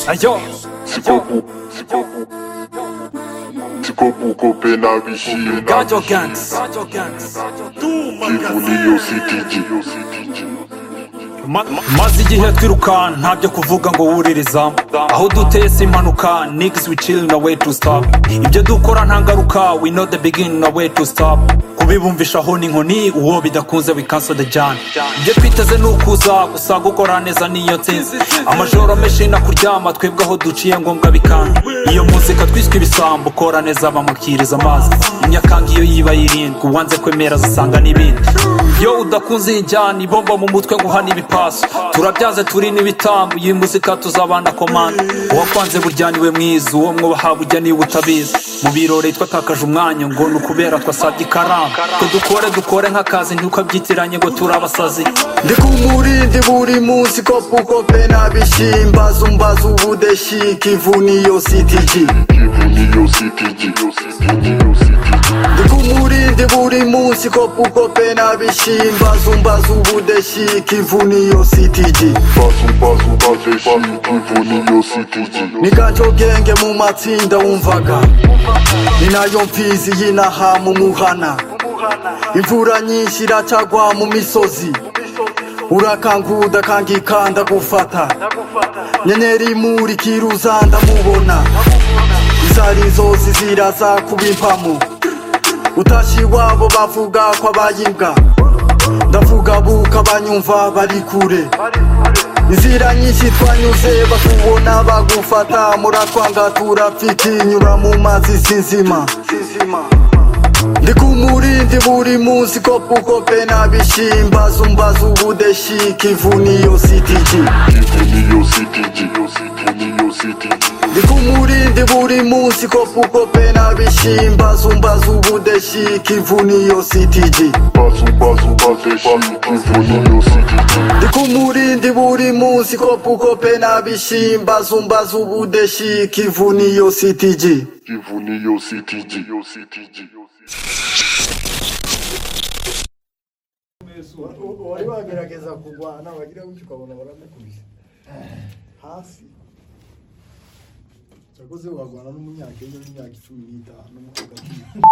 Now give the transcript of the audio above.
Ayo, Chikopu, Chikopu, Chikopu kope na bishira Gajo Gangs, Kivu niyo sitiji Ma- maze igihe twiruka ntabyo kuvuga ngo wuririza aho duteye si impanuka niggas we chill no way to stop ibyo dukora nta ngaruka we know the beginning no way to stop kubibumvisha aho ni inkoni uwo bidakunze we cancel the jam ibyo twiteze ni ukuza gusa gukora neza niyo nsinzi amajoro menshi nakuryama twebwe aho duciye ngombwa bikanga iyo muzika twiswe ibisambo kora neza bamukiriza amazi imyakanga iyo yiba yirindwi uwanze kwemera azasanga n'ibindi iyo udakunze iyi njyana ibomba mu mutwe ngo uhane ibipasu turabyaze turi n'ibitambo iyi muzika tuzabana komanda uwakwanze burya niwe mwiza uwo mwubaha bujya niba utabizi mu birori twatakaje umwanya ngo ni ukubera twasabye ikaramu twe dukore dukore nk'akazi ntukabyitiranye ngo turi abasazi ndi ku murindi buri munsi kopukope n'abishimbaza umbaza ubudeshi kivu niyo sitiji Kivu niyo sitiji ndi ku murindi buri munsi kopukope n'abishimbaza umbaza ubudeshi kivu niyo sitiji Basu basu bazeshi Kivu niyo sitiji ni gajo genge mu matsinda wumvaga ni nayo mfizi y'inaha mu muhana imvura nyinshi iracagwa mu misozi urakanguda kangikanda gufata nyenyeri imurikira uza ndamubona izo ari inzozi ziraza kuba impamo utashye iwabo bavuga ko abayibwa ndavuga buka banyumva bari kure inzira nyinshi twanyuze bakubona bagufata muratwanga turapfikinyura mu mazi sinzima ndi ku murindi buri munsi kopukope n'abishimbaza umbaza ubudeshi kivu niyo sitiji Kivu niyo sitiji Kivu niyo sitiji ndi ku murindi buri munsi kopukope n'abishimbaza umbaza ubudeshi kivu niyo sitiji Basu basu bazeshi Kivu niyo sitiji ndi ku murindi buri munsi kopukope n'abishimbaza umbaza ubudeshi kivu niyo sitiji Kivu niyo sitiji Kivu niyo sitiji wari wagerageza kurwana wagira gutyo ukabona baramukubise hasi cyakoze warwana n'umunyakenya w'imyaka cumi n'itanu agatinya